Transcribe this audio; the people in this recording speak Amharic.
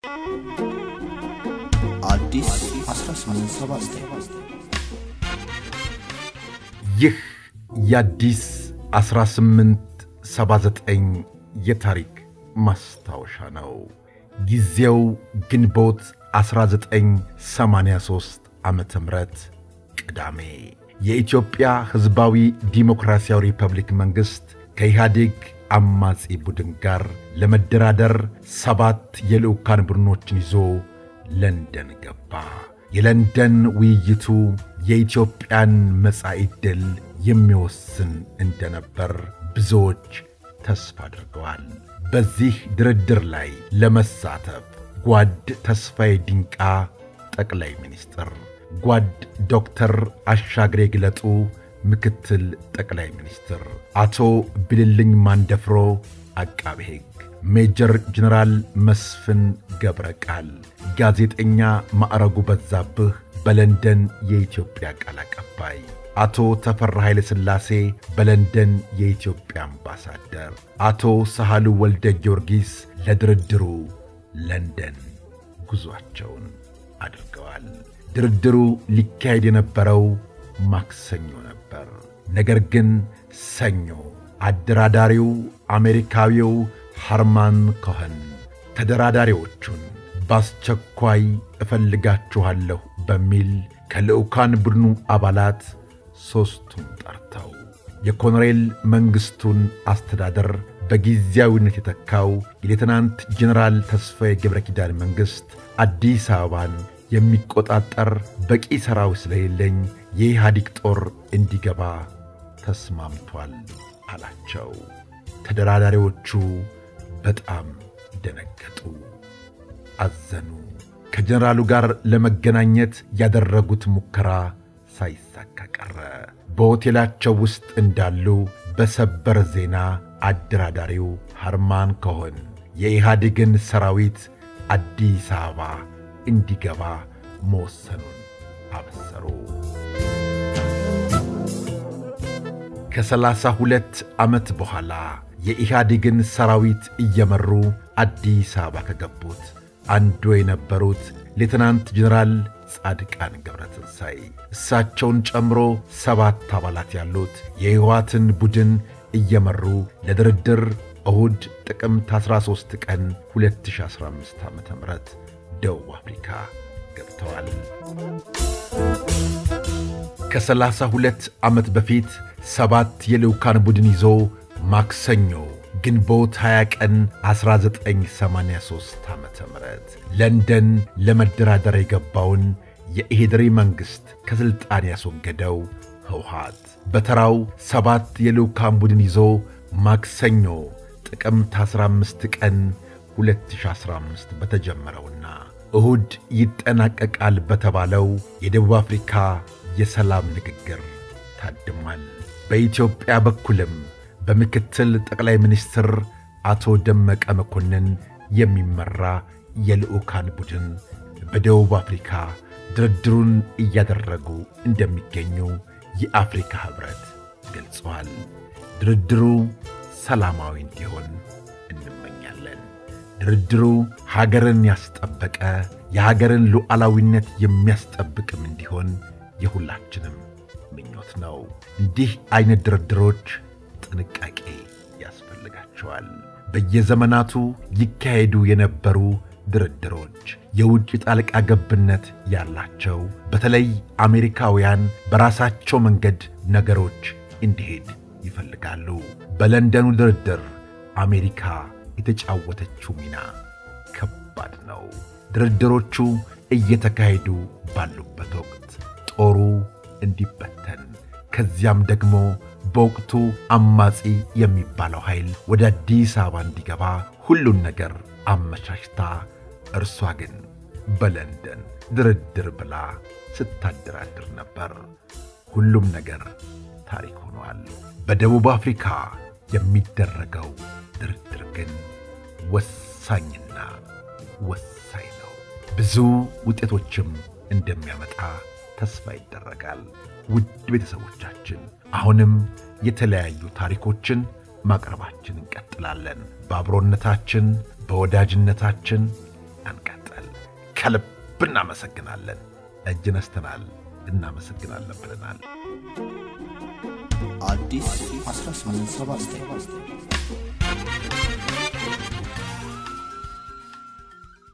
አዲስ 1879 ይህ የአዲስ 1879 የታሪክ ማስታወሻ ነው። ጊዜው ግንቦት 1983 ዓመተ ምህረት ቅዳሜ የኢትዮጵያ ሕዝባዊ ዲሞክራሲያዊ ሪፐብሊክ መንግሥት ከኢህአዴግ አማጺ ቡድን ጋር ለመደራደር ሰባት የልዑካን ቡድኖችን ይዞ ለንደን ገባ። የለንደን ውይይቱ የኢትዮጵያን መጻኢ ዕድል የሚወስን እንደነበር ብዙዎች ተስፋ አድርገዋል። በዚህ ድርድር ላይ ለመሳተፍ ጓድ ተስፋዬ ዲንቃ ጠቅላይ ሚኒስትር፣ ጓድ ዶክተር አሻግሬ ግለጡ ምክትል ጠቅላይ ሚኒስትር፣ አቶ ብልልኝ ማንደፍሮ አቃቤ ሕግ፣ ሜጀር ጀነራል መስፍን ገብረ ቃል፣ ጋዜጠኛ ማዕረጉ በዛብህ በለንደን የኢትዮጵያ ቃል አቀባይ፣ አቶ ተፈራ ኃይለ ሥላሴ በለንደን የኢትዮጵያ አምባሳደር፣ አቶ ሳህሉ ወልደ ጊዮርጊስ ለድርድሩ ለንደን ጉዞአቸውን አድርገዋል። ድርድሩ ሊካሄድ የነበረው ማክሰኞ ነበር። ነገር ግን ሰኞ አደራዳሪው አሜሪካዊው ሃርማን ኮኸን ተደራዳሪዎቹን በአስቸኳይ እፈልጋችኋለሁ በሚል ከልዑካን ቡድኑ አባላት ሦስቱን ጠርተው የኮሎኔል መንግሥቱን አስተዳደር በጊዜያዊነት የተካው የሌትናንት ጀነራል ተስፋዬ ገብረ ኪዳን መንግሥት አዲስ አበባን የሚቆጣጠር በቂ ሠራዊት ስለሌለኝ የኢህአዲግ ጦር እንዲገባ ተስማምቷል አላቸው። ተደራዳሪዎቹ በጣም ደነገጡ፣ አዘኑ። ከጀነራሉ ጋር ለመገናኘት ያደረጉት ሙከራ ሳይሳካ ቀረ። በሆቴላቸው ውስጥ እንዳሉ በሰበር ዜና አደራዳሪው ሃርማን ኮሆን የኢህአዴግን ሰራዊት አዲስ አበባ እንዲገባ መወሰኑን አበሰሩ። ከሰላሳ ሁለት ዓመት በኋላ የኢህአዴግን ሰራዊት እየመሩ አዲስ አበባ ከገቡት አንዱ የነበሩት ሌትናንት ጀነራል ጻድቃን ገብረትንሳይ እሳቸውን ጨምሮ ሰባት አባላት ያሉት የሕወሓትን ቡድን እየመሩ ለድርድር እሁድ ጥቅምት 13 ቀን 2015 ዓ ም ደቡብ አፍሪካ ገብተዋል። ከሰላሳ ሁለት ዓመት በፊት ሰባት የልዑካን ቡድን ይዞ ማክሰኞ ግንቦት 20 ቀን 1983 ዓ ም ለንደን ለመደራደር የገባውን የኢሄድሪ መንግሥት ከሥልጣን ያስወገደው ህውሃት በተራው ሰባት የልዑካን ቡድን ይዞ ማክሰኞ ጥቅምት 15 ቀን 2015 በተጀመረውና እሁድ ይጠናቀቃል በተባለው የደቡብ አፍሪካ የሰላም ንግግር ታድሟል። በኢትዮጵያ በኩልም በምክትል ጠቅላይ ሚኒስትር አቶ ደመቀ መኮንን የሚመራ የልዑካን ቡድን በደቡብ አፍሪካ ድርድሩን እያደረጉ እንደሚገኙ የአፍሪካ ኅብረት ገልጸዋል። ድርድሩ ሰላማዊ እንዲሆን እንመኛለን። ድርድሩ ሀገርን ያስጠበቀ የሀገርን ሉዓላዊነት የሚያስጠብቅም እንዲሆን የሁላችንም ምኞት ነው። እንዲህ አይነት ድርድሮች ጥንቃቄ ያስፈልጋቸዋል። በየዘመናቱ ይካሄዱ የነበሩ ድርድሮች የውጭ ጣልቃ ገብነት ያላቸው፣ በተለይ አሜሪካውያን በራሳቸው መንገድ ነገሮች እንዲሄድ ይፈልጋሉ። በለንደኑ ድርድር አሜሪካ የተጫወተችው ሚና ከባድ ነው። ድርድሮቹ እየተካሄዱ ባሉበት ወቅት ጦሩ እንዲበተን ከዚያም ደግሞ በወቅቱ አማጺ የሚባለው ኃይል ወደ አዲስ አበባ እንዲገባ ሁሉን ነገር አመቻችታ እርሷ ግን በለንደን ድርድር ብላ ስታደራድር ነበር። ሁሉም ነገር ታሪክ ሆኗል። በደቡብ አፍሪካ የሚደረገው ድርድር ግን ወሳኝና ወሳኝ ነው። ብዙ ውጤቶችም እንደሚያመጣ ተስፋ ይደረጋል። ውድ ቤተሰቦቻችን አሁንም የተለያዩ ታሪኮችን ማቅረባችን እንቀጥላለን። በአብሮነታችን፣ በወዳጅነታችን እንቀጥል። ከልብ እናመሰግናለን። እጅ ነስተናል፣ እናመሰግናለን ብለናል። አዲስ 1879